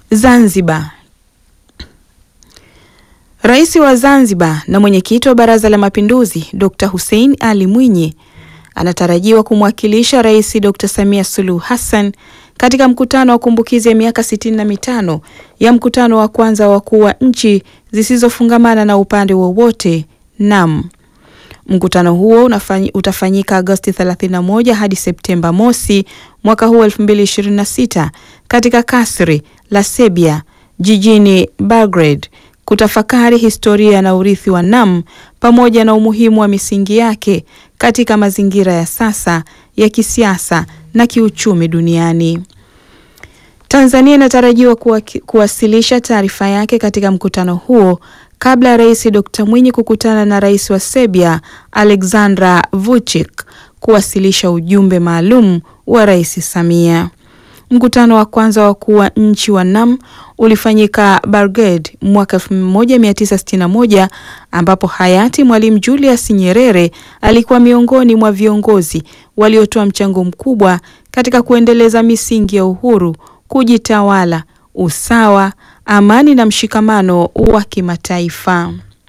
Zanzibar. Rais wa Zanzibar na mwenyekiti wa Baraza la Mapinduzi Dr. Hussein Ali Mwinyi anatarajiwa kumwakilisha Rais Dr. Samia Suluhu Hassan katika mkutano wa kumbukizi ya miaka sitini na mitano ya mkutano wa kwanza wa wakuu wa nchi zisizofungamana na upande wowote NAM. Mkutano huo unafanyi, utafanyika Agosti 31 hadi Septemba mosi mwaka huu 2026 katika kasri la Serbia jijini Belgrade kutafakari historia na urithi wa NAM pamoja na umuhimu wa misingi yake katika mazingira ya sasa ya kisiasa na kiuchumi duniani. Tanzania inatarajiwa kuwasilisha taarifa yake katika mkutano huo kabla ya Rais Dr. Mwinyi kukutana na Rais wa Serbia Aleksandar Vučić kuwasilisha ujumbe maalum wa Rais Samia. Mkutano wa kwanza wa wakuu wa nchi wa NAM ulifanyika Belgrade mwaka 1961 ambapo hayati Mwalimu Julius Nyerere alikuwa miongoni mwa viongozi waliotoa mchango mkubwa katika kuendeleza misingi ya uhuru, kujitawala, usawa, amani na mshikamano wa kimataifa.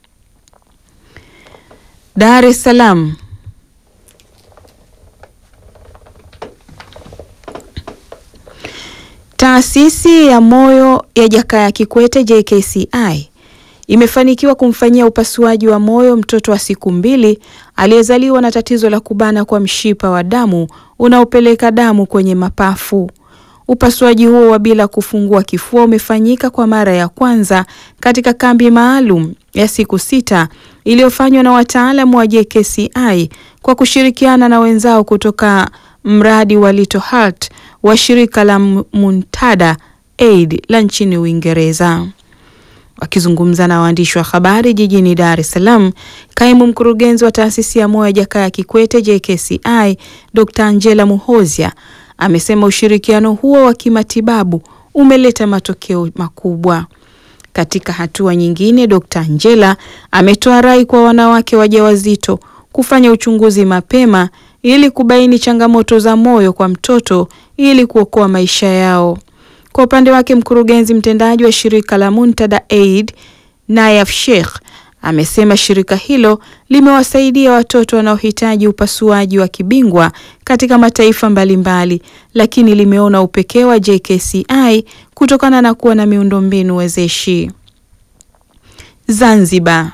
Dar es Salaam. Taasisi ya moyo ya Jakaya Kikwete JKCI imefanikiwa kumfanyia upasuaji wa moyo mtoto wa siku mbili aliyezaliwa na tatizo la kubana kwa mshipa wa damu unaopeleka damu kwenye mapafu. Upasuaji huo wa bila kufungua kifua umefanyika kwa mara ya kwanza katika kambi maalum ya siku sita iliyofanywa na wataalamu wa JKCI kwa kushirikiana na wenzao kutoka mradi wa Little Heart wa shirika la Muntada Aid la nchini Uingereza. Wakizungumza na waandishi wa habari jijini Dar es Salaam, kaimu mkurugenzi wa taasisi ya moyo ya Jakaya Kikwete JKCI Dr. Angela Muhozia amesema ushirikiano huo wa kimatibabu umeleta matokeo makubwa. Katika hatua nyingine, Dr. Angela ametoa rai kwa wanawake wajawazito kufanya uchunguzi mapema ili kubaini changamoto za moyo kwa mtoto ili kuokoa maisha yao. Kwa upande wake, mkurugenzi mtendaji wa shirika la Muntada Aid Nayaf Sheikh amesema shirika hilo limewasaidia watoto wanaohitaji upasuaji wa kibingwa katika mataifa mbalimbali, lakini limeona upekee wa JKCI kutokana na kuwa na miundombinu wezeshi. Zanzibar.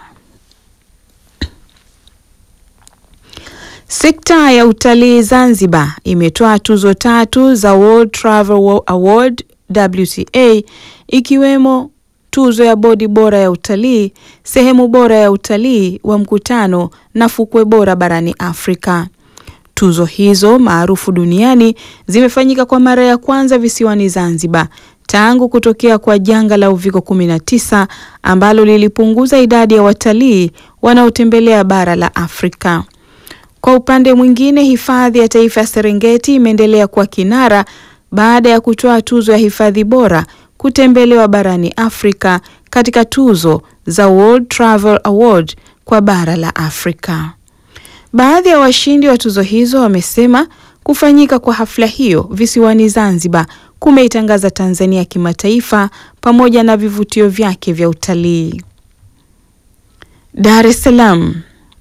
Sekta ya utalii Zanzibar imetoa tuzo tatu za World Travel Award WTA ikiwemo tuzo ya bodi bora ya utalii, sehemu bora ya utalii wa mkutano na fukwe bora barani Afrika. Tuzo hizo maarufu duniani zimefanyika kwa mara ya kwanza visiwani Zanzibar tangu kutokea kwa janga la Uviko 19 ambalo lilipunguza idadi ya watalii wanaotembelea bara la Afrika. Kwa upande mwingine, hifadhi ya taifa ya Serengeti imeendelea kuwa kinara baada ya kutoa tuzo ya hifadhi bora kutembelewa barani Afrika katika tuzo za World Travel Award kwa bara la Afrika. Baadhi ya washindi wa tuzo hizo wamesema kufanyika kwa hafla hiyo visiwani Zanzibar kumeitangaza Tanzania kimataifa pamoja na vivutio vyake vya utalii. Dar es Salaam.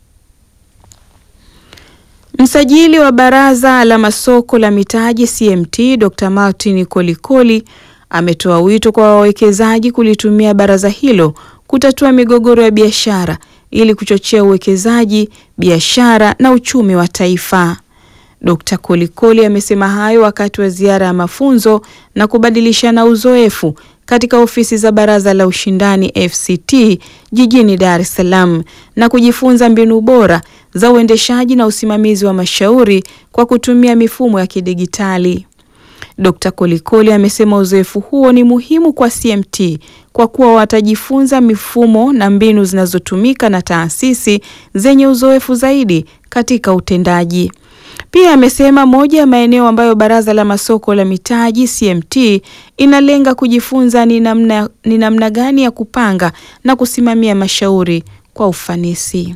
Msajili wa Baraza la Masoko la Mitaji CMT Dr. Martin Kolikoli ametoa wito kwa wawekezaji kulitumia baraza hilo kutatua migogoro ya biashara ili kuchochea uwekezaji, biashara na uchumi wa taifa. Dr. Kolikoli amesema hayo wakati wa ziara ya mafunzo na kubadilishana uzoefu katika ofisi za Baraza la Ushindani FCT jijini Dar es Salaam na kujifunza mbinu bora za uendeshaji na usimamizi wa mashauri kwa kutumia mifumo ya kidigitali. Dr. Kolikoli amesema uzoefu huo ni muhimu kwa CMT kwa kuwa watajifunza mifumo na mbinu zinazotumika na taasisi zenye uzoefu zaidi katika utendaji. Pia amesema moja ya maeneo ambayo Baraza la Masoko la Mitaji CMT inalenga kujifunza ni namna, ni namna gani ya kupanga na kusimamia mashauri kwa ufanisi.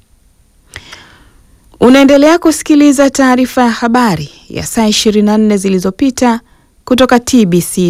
Unaendelea kusikiliza taarifa ya habari ya saa 24 zilizopita kutoka TBC